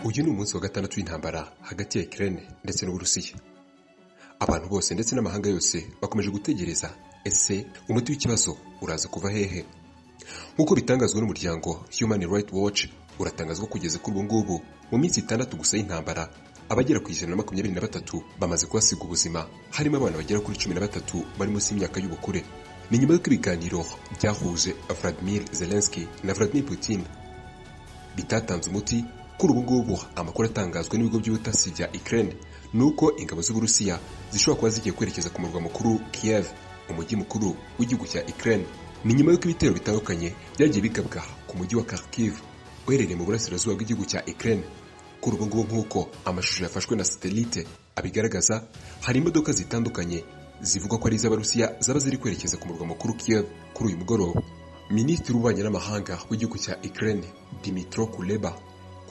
Uyu ni umunsi wa gatandatu w'intambara hagati ya Ukraine ndetse n'Uburusiya. Abantu bose ndetse n'amahanga yose bakomeje gutegereza ese umuti w'ikibazo uraza kuva hehe? Nk'uko bitangazwa n'umuryango Human Rights Watch uratangazwa kugeza kuri ubu ngubu mu minsi itandatu gusa y'intambara abagera ku ijana na makumyabiri na batatu bamaze kubasiga ubuzima harimo abana bagera kuri cumi na batatu bari munsi y'imyaka y'ubukure. Ni nyuma y'uko ibiganiro byahuje Vladimir Zelensky na Vladimir Putin bitatanze umuti kuri ubu ngubu amakuru atangazwa n'ibigo by'ubutasi bya Ukraine ni uko ingabo z'Uburusiya zishobora kuba zigiye kwerekeza ku murwa mukuru Kiev umujyi mukuru w'igihugu cya Ukraine ni nyuma y'uko ibitero bitandukanye byagiye bigabwa ku mujyi wa Kharkiv uherereye mu burasirazuba bw'igihugu cya Ukraine kuri ubu ngubu nk'uko amashusho yafashwe na satelite abigaragaza hari imodoka zitandukanye zivuga ko ari iz'Abarusiya zaba ziri kwerekeza ku murwa mukuru Kiev kuri uyu mugoroba Minisitiri w'ububanyi n'amahanga w'igihugu cya Ukraine Dmytro Kuleba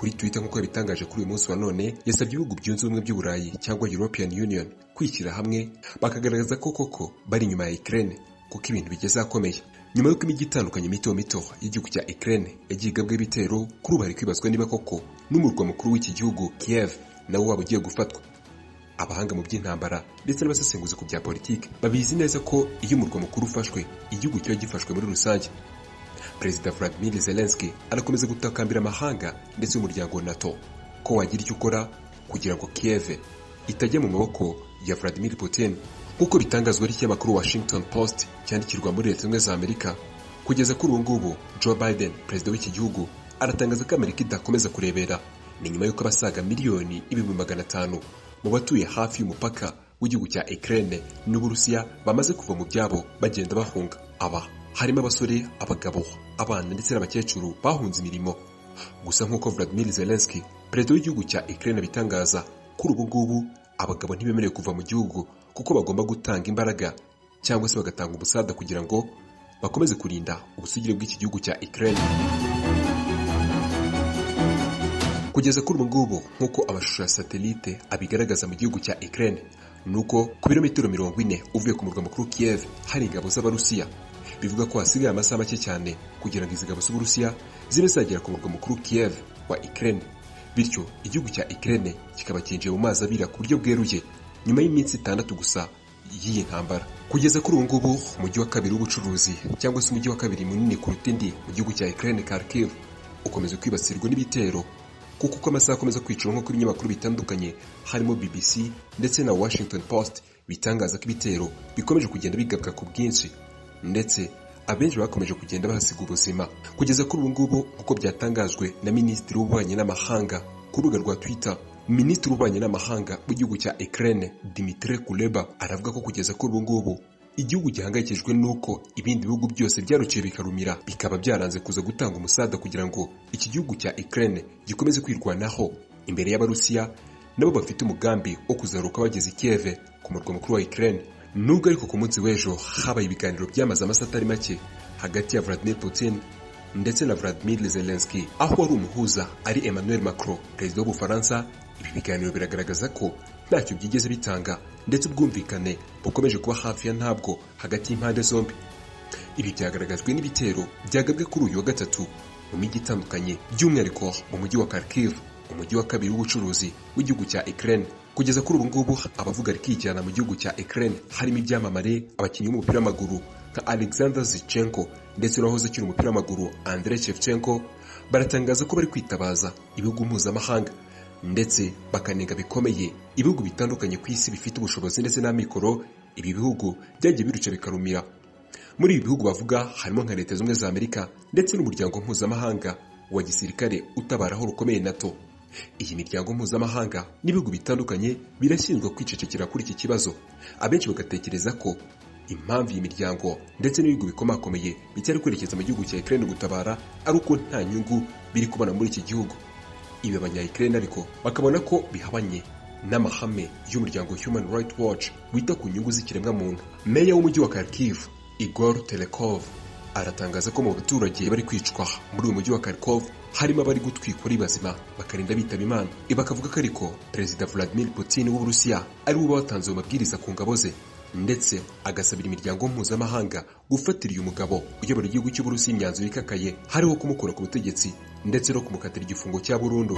kuri Twitter nk'uko yabitangaje kuri uyu munsi wa none yasabye ibihugu byunze ubumwe by'u Burayi cyangwa European Union kwishyira hamwe bakagaragaza ko koko bari inyuma ya Ukraine kuko ibintu bigeze ahakomeye nyuma y'uko imijyi itandukanye mito mito y'igihugu cya Ukraine yagiye igabwa ibitero kuri ubu hari kwibazwa niba koko n'umurwa mukuru w'iki gihugu Kiev nawo waba ugiye gufatwa abahanga mu by'intambara ndetse n'abasesenguzi ku bya politiki babizi neza ko iyo umurwa mukuru ufashwe igihugu kiba gifashwe muri rusange perezida Vladimir Zelensky arakomeza gutakambira amahanga ndetse n'umuryango wa NATO ko wagira icyo ukora kugira ngo Kiev itajya mu maboko ya Vladimir Putin nk'uko bitangazwa n'ikinyamakuru Washington Post cyandikirwa muri leta zunze za Amerika kugeza kuri ubu ngubu Joe Biden perezida w'iki gihugu aratangaza ko Amerika idakomeza kurebera ni nyuma y'uko abasaga miliyoni ibihumbi magana atanu mu batuye hafi y'umupaka w'igihugu cya Ukraine n'Uburusiya bamaze kuva mu byabo bagenda bahunga aba harimo abasore abagabo abana ndetse n'abakecuru bahunze imirimo gusa nk'uko Vladimir Zelensky perezida w'igihugu cya Ukraine abitangaza kuri ubu ngubu abagabo ntibemerewe kuva mu gihugu kuko bagomba gutanga imbaraga cyangwa se bagatanga ubusada kugira ngo bakomeze kurinda ubusugire bw'iki gihugu cya Ukraine kugeza kuri ubu ngubu nk'uko amashusho ya satelite abigaragaza mu gihugu cya Ukraine ni uko ku birometero mirongo ine uvuye ku murwa mukuru Kiev hari ingabo z'Abarusiya bivuga ko hasigaye amasaha make cyane kugira ngo izi ngabo z'Uburusiya zibe zagera ku murwa mukuru Kiev wa Ukraine bityo igihugu cya Ukraine kikaba cyinjiye mu mazi abira ku buryo bweruye nyuma y'iminsi itandatu gusa y'iyi ntambara kugeza kuri ubu ngubu umujyi wa kabiri w'ubucuruzi cyangwa se umujyi wa kabiri munini kuruta indi mu gihugu cya Ukraine Kharkiv ukomeza kwibasirwa n'ibitero kuko uko amasaha akomeza kwicura nk'uko ibinyamakuru bitandukanye harimo BBC ndetse na Washington Post bitangaza ko ibitero bikomeje kugenda bigabwa ku bwinshi ndetse abenshi bakomeje kugenda bahasiga ubuzima kugeza kuri ubu ngubu nk'uko byatangajwe na minisitiri w'ububanyi n'amahanga ku rubuga rwa twitter minisitiri w'ububanyi n'amahanga w'igihugu cya Ukraine Dmitry Kuleba aravuga ko kugeza kuri ubu ngubu igihugu gihangayikishijwe n'uko ibindi bihugu byose byaruciye bikarumira bikaba byaranze kuza gutanga umusada kugira ngo iki gihugu cya Ukraine gikomeze kwirwanaho imbere y'abarusiya nabo bafite umugambi wo kuzaruka bageze i Kiev ku murwa mukuru wa Ukraine nubwo ariko ku munsi w'ejo habaye ibiganiro byamaze amasaha atari make hagati ya Vladimir Putin ndetse na Vladimir Zelensky aho wari umuhuza ari Emmanuel Macron perezida w'ubufaransa ibi biganiro biragaragaza ko ntacyo byigeze bitanga ndetse ubwumvikane bukomeje kuba hafi ya ntabwo hagati y'impande zombi ibi byagaragajwe n'ibitero byagabwe kuri uyu wa gatatu mu mijyi itandukanye by'umwihariko mu mujyi wa Kharkiv umujyi wa kabiri w'ubucuruzi w'igihugu cya Ukraine kugeza kuri ubu ngubu abavuga rikijyana mu gihugu cya Ukraine harimo ibyamamare abakinnyi b'umupira w'amaguru nka Alexander Zichenko ndetse n'uwahoze akina umupira w'amaguru Andrei Shevchenko baratangaza ko bari kwitabaza ibihugu mpuzamahanga ndetse bakanenga bikomeye ibihugu bitandukanye ku isi bifite ubushobozi ndetse n'amikoro ibi bihugu byagiye biruca bikarumira muri ibi bihugu bavuga harimo nka leta z'ubumwe za Amerika ndetse n'umuryango mpuzamahanga wa gisirikare utabaraho rukomeye NATO iyi miryango mpuzamahanga n'ibihugu bitandukanye birashinjwa kwicecekera kuri iki kibazo abenshi bagatekereza ko impamvu iyi miryango ndetse n'ibihugu bikomakomeye bicyari kwerekeza mu gihugu cya Ukraine gutabara ari uko nta nyungu biri kubona muri iki gihugu ibi abanya Ukraine ariko bakabona ko bihabanye n'amahame y'umuryango Human Rights Watch wita ku nyungu z'ikiremwamuntu meya w'umujyi wa Kharkiv Igor Telekov aratangaza ko mu baturage bari kwicwa muri uyu mujyi wa Kharkov harimo abari gutwikwa ari bazima bakarinda bitaba imana bakavuga ko ariko perezida Vladimir Putin w'Uburusiya ari we watanze ayo mabwiriza ku ngabo ze ndetse agasabira imiryango mpuzamahanga gufatira uyu mugabo uyobora igihugu cy'uburusiya imyanzuro ikakaye hariho kumukora ku butegetsi ndetse no kumukatira igifungo cya burundu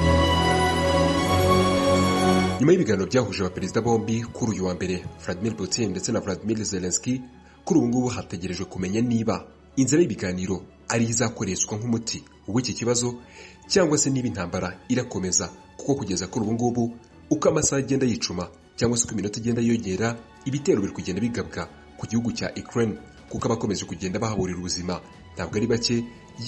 nyuma y'ibiganiro byahuje abaperezida bombi kuri uyu wa mbere Vladimir Putin ndetse na Vladimir Zelensky kuri ubu ngubu hategerejwe kumenya niba inzira y'ibiganiro ari izakoreshwa nk'umuti w'iki kibazo cyangwa se niba intambara irakomeza kuko kugeza kuri ubu ngubu uko amasaha agenda yicuma cyangwa se uko iminota igenda yongera ibitero biri kugenda bigabwa ku gihugu cya Ukraine kuko abakomeje kugenda bahaburira ubuzima ntabwo ari bake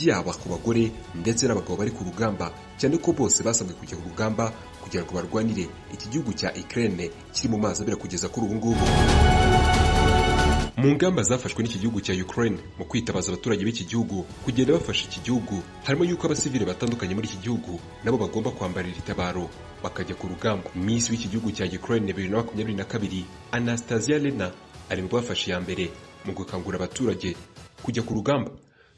yaba ku bagore ndetse n'abagabo bari ku rugamba cyane ko bose basabwe kujya ku rugamba kugira ngo barwanire iki gihugu cya Ukraine kiri mu mazi abira kugeza kuri ubu ngubu mu ngamba zafashwe n'iki gihugu cya Ukraine mu kwitabaza abaturage b'iki gihugu kugenda bafasha iki gihugu harimo yuko abasivile batandukanye muri iki gihugu nabo bagomba kwambarira itabaro bakajya ku rugamba miss w'iki gihugu cya Ukraine bibiri na makumyabiri na kabiri Anastasia Lena ari mu bafashe iya mbere mu gukangurira abaturage kujya ku rugamba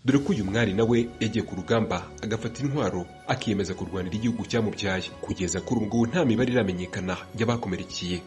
dore ko uyu mwari nawe yagiye ku rugamba agafata intwaro akiyemeza kurwanira igihugu cyamubyaye kugeza kuri ubu ngubu nta mibare iramenyekana y'abakomerekeye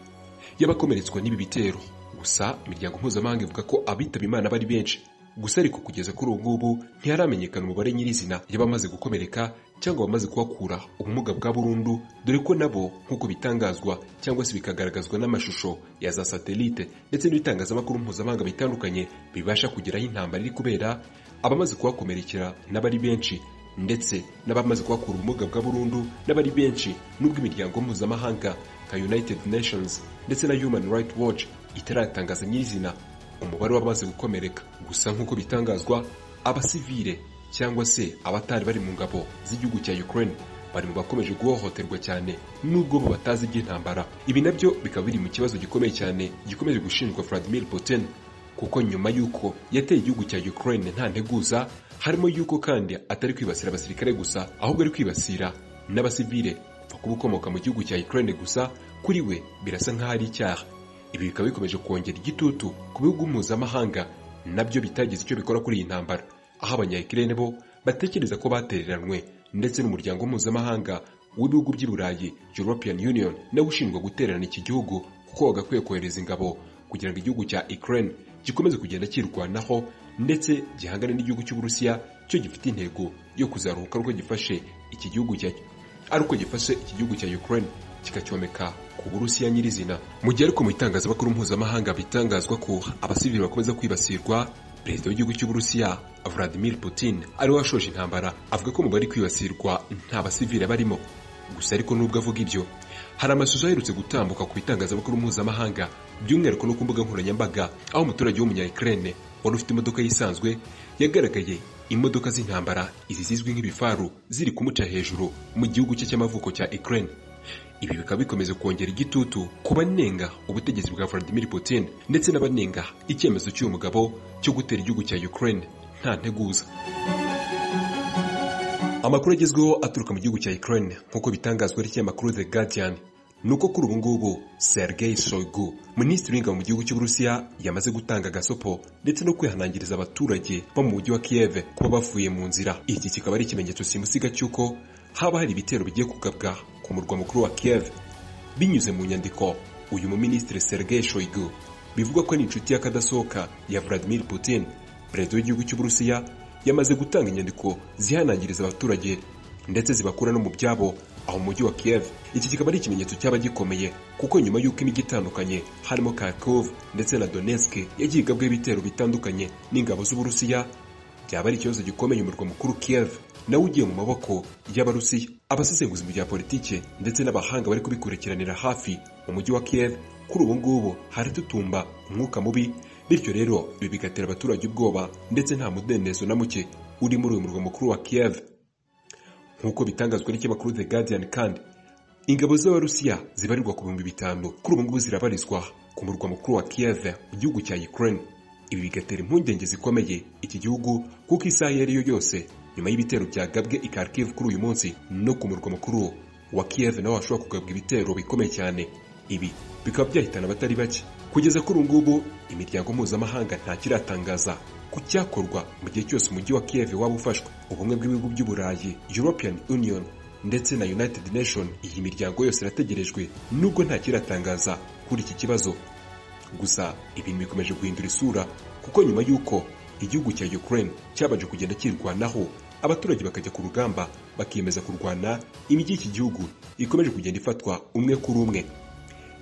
y'abakomeretswa n'ibi bitero gusa imiryango mpuzamahanga ivuga ko abitaba imana bari benshi gusa ariko kugeza kuri ubu ngubu ntiharamenyekana umubare nyirizina y'abamaze gukomereka cyangwa abamaze kuhakura ubumuga bwa burundu dore ko nabo nk'uko bitangazwa cyangwa se bikagaragazwa n'amashusho ya za satelite ndetse n'ibitangazamakuru mpuzamahanga bitandukanye bibasha kugeraho intambara iri kubera abamaze kuhakomerekera n'abari benshi ndetse n'abamaze kuhakura ubumuga bwa burundu n'abari benshi n'ubwo imiryango mpuzamahanga nka united nations ndetse na human rights watch itaratangaza nyirizina umubare w'abamaze gukomereka gusa nk'uko bitangazwa abasivile cyangwa se abatari bari mu ngabo z'igihugu cya ukraine bari mu bakomeje guhohoterwa cyane nubwo bo batazi iby'intambara ibi nabyo bikaba biri mu kibazo gikomeye cyane gikomeje gushinjwa vladimir putin kuko nyuma y'uko yateye igihugu cya Ukraine nta nteguza harimo y'uko kandi atari kwibasira abasirikare gusa ahubwo ari kwibasira n'abasivile kuba ukomoka mu gihugu cya Ukraine gusa kuri we birasa nk'aho ari icyaha ibi bikaba bikomeje kongera igitutu ku bihugu mpuzamahanga nabyo bitagize icyo bikora kuri iyi ntambara aho abanyayikirere bo batekereza ko batereranywe ndetse n'umuryango mpuzamahanga w'ibihugu by'i Burayi European Union nawe ushinjwa gutererana iki gihugu kuko wagakwiye kohereza ingabo kugira ngo igihugu cya Ukraine gikomeze kugenda cyirwanaho ndetse gihangane n'igihugu cy'uburusiya cyo gifite intego yo kuzaruhuka ariko gifashe iki gihugu cya ariko gifashe iki gihugu cya Ukraine kikacyomeka ku burusiya nyirizina mu gihe ariko mu itangazamakuru mpuzamahanga bitangazwa ko abasivili bakomeza kwibasirwa perezida w'igihugu cy'uburusiya Vladimir Putin ari washoje intambara avuga ko mu bari kwibasirwa nta basivili barimo gusa ariko nubwo avuga ibyo hari amashusho aherutse gutambuka ku bitangazamakuru mpuzamahanga by'umwihariko no ku mbuga nkoranyambaga aho umuturage w'umunyayikirene wari ufite imodoka yisanzwe yagaragaye imodoka z'intambara izi zizwi nk'ibifaru ziri kumuca hejuru mu gihugu cye cy'amavuko cya Ukraine ibi bikaba bikomeza kongera igitutu ku banenga ubutegetsi bwa Vladimir Putin ndetse n'abanenga icyemezo cy'uyu mugabo cyo gutera igihugu cya Ukraine nta nteguza amakuru agezweho aturuka mu gihugu cya Ukraine nk'uko bitangazwa n'ikinyamakuru The Guardian ni uko kuri ubu ngubu Sergei Shoigu minisitiri w'ingabo mu gihugu cy'uburusiya yamaze gutanga agasopo ndetse no kwihanangiriza abaturage bo mu mujyi wa Kiev kuba bavuye mu nzira iki kikaba ari ikimenyetso simusiga cy'uko haba hari ibitero bigiye kugabwa ku murwa mukuru wa Kiev binyuze mu nyandiko uyu muminisitiri Sergei Shoigu bivugwa ko ari inshuti y'akadasohoka ya Vladimir Putin perezida w'igihugu cy'uburusiya yamaze gutanga inyandiko zihanangiriza abaturage ndetse zibakura no mu byabo aho mu mujyi wa Kiev iki kikaba ari ikimenyetso cyaba gikomeye kuko nyuma y'uko imijyi itandukanye harimo Kharkiv ndetse na Donetsk yagiye igabwaho ibitero bitandukanye n'ingabo z'Uburusiya byaba ari ikibazo gikomeye umurwa mukuru Kiev nawe ugiye mu maboko y'Abarusiya abasesenguzi mu bya politike ndetse n'abahanga bari kubikurikiranira hafi mu mujyi wa Kiev kuri ubu ngubu haratutumba umwuka mubi bityo rero ibi bigatera abaturage ubwoba ndetse nta mudendezo na muke uri muri uyu murwa mukuru wa Kiev nk'uko bitangazwa n'ikinyamakuru The Guardian kandi ingabo z'abarusiya zibarirwa ku bihumbi bitanu kuri ubu ngubu zirabarizwa ku murwa mukuru wa Kiev mu gihugu cya Ukraine ibi bigatera impungenge zikomeye iki gihugu kuko isaha iyo ariyo yose nyuma y'ibitero byagabwe i Kharkiv kuri uyu munsi no ku murwa mukuru wa Kiev naho hashobora kugabwa ibitero bikomeye cyane ibi bikaba byahitana abatari bake kugeza kuri ubu ngubu imiryango mpuzamahanga ntakiratangaza ku cyakorwa mu gihe cyose umujyi wa Kiev waba ufashwe ubumwe bw'ibihugu by'i Burayi European Union ndetse na United Nation iyi miryango yose irategerejwe nubwo ntakiratangaza kuri iki kibazo gusa ibintu bikomeje guhindura isura kuko nyuma y'uko igihugu cya Ukraine cyabanje kugenda kirwanaho abaturage bakajya ku rugamba bakiyemeza kurwana imijyi y'iki gihugu ikomeje kugenda ifatwa umwe kuri umwe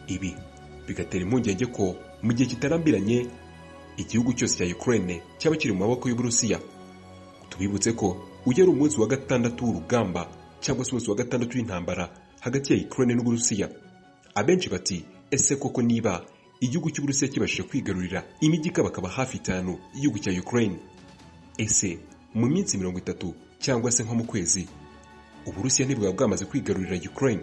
ibi bigatera impungenge ko mu gihe kitarambiranye igihugu cyose cya Ukraine cyaba kiri mu maboko y'Uburusiya tubibutse ko uyu ari umunsi wa gatandatu w'urugamba cyangwa se umunsi wa gatandatu w'intambara hagati ya Ukraine n'Uburusiya abenshi bati ese koko niba igihugu cy'Uburusiya kibashije kwigarurira imijyi ikabakaba hafi itanu y'igihugu cya Ukraine ese mu minsi mirongo itatu cyangwa se nko mu kwezi Uburusiya ntibwaba bwamaze kwigarurira Ukraine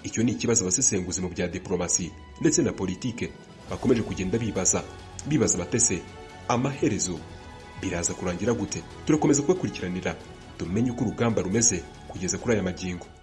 icyo ni ikibazo abasesenguzi mu bya diplomasi ndetse na politike bakomeje kugenda bibaza bibaza batese amaherezo biraza kurangira gute turakomeza kubakurikiranira tumenye uko urugamba rumeze kugeza kuri aya magingo